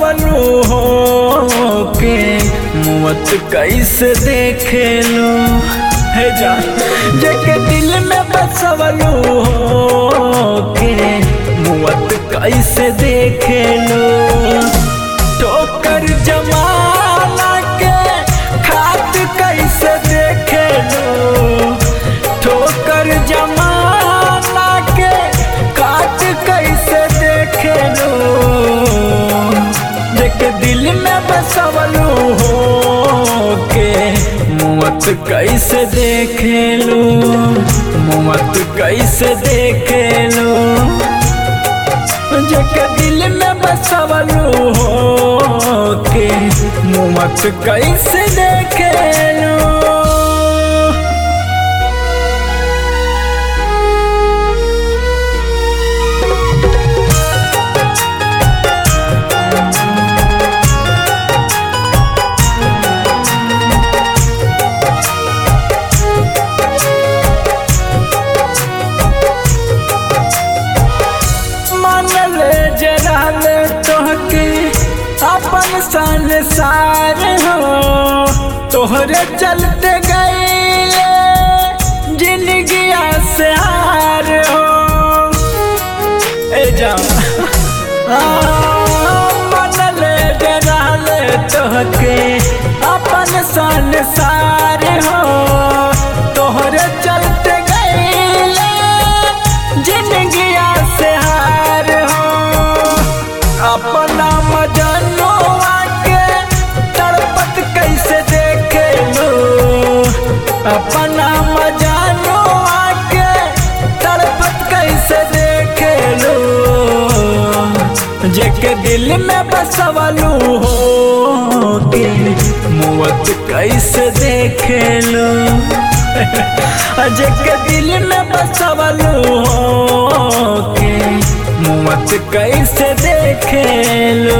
बसवलू हो के मुवत कैसे देखे लो हे जान जेके दिल में बसवलू हो के मुवत कैसे देखे लो ठोकर जमाना के खात कैसे देखे लो ठोकर जमाना के काट कैसे देखे लो देख दिल में बसवलू हो के मुवत कैसे देखे लो मुवत कैसे देखे लो जेके दिल में बसवलू हो के मुवत कैसे देखे लो मानल जराल तोहके अपन संसार हो तोहरे चलते गए जिंदगिया से हार हो ए जा मानल जराल तोहके अपन संसार हो तोहरे चलते गए जिंदगिया से हार हो अपना मजनुआ के तड़पत कैसे देखे लो अपना मजनुआ के तड़पत कैसे देखे लो जेके दिल में बसवलू हो के मुवत कैसे देखे लो जेके दिल में बसवलू हो के मुवत कैसे देखे लो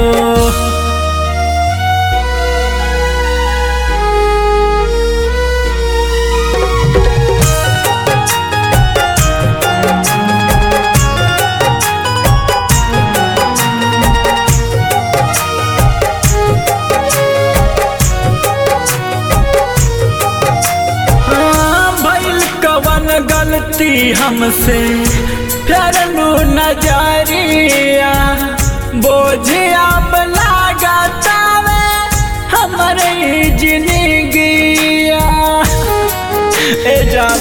हाँ, भइल कवन गलती हमसे फेरलू नजरिया बोझिया लागतावे हमरे जिंदगिया ए जान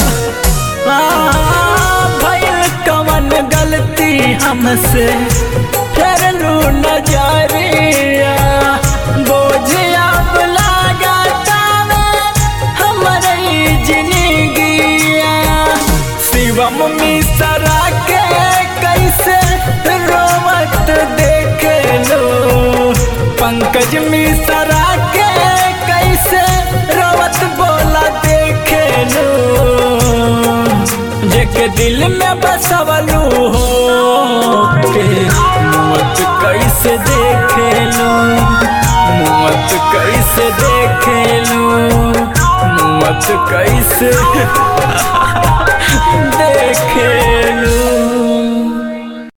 हाँ, भइल कवन गलती हमसे फेरलू नजरिया बोझिया लागतावे हमरे जिंदगिया शिवम मिश्रा के कैसे रोवत देखे लो पंकज मिश्रा के कैसे रोवत बोला देखे लो जेके दिल में बसवलू हो के मौत कैसे देखे लो मौत कैसे देखे लो मौत कैसे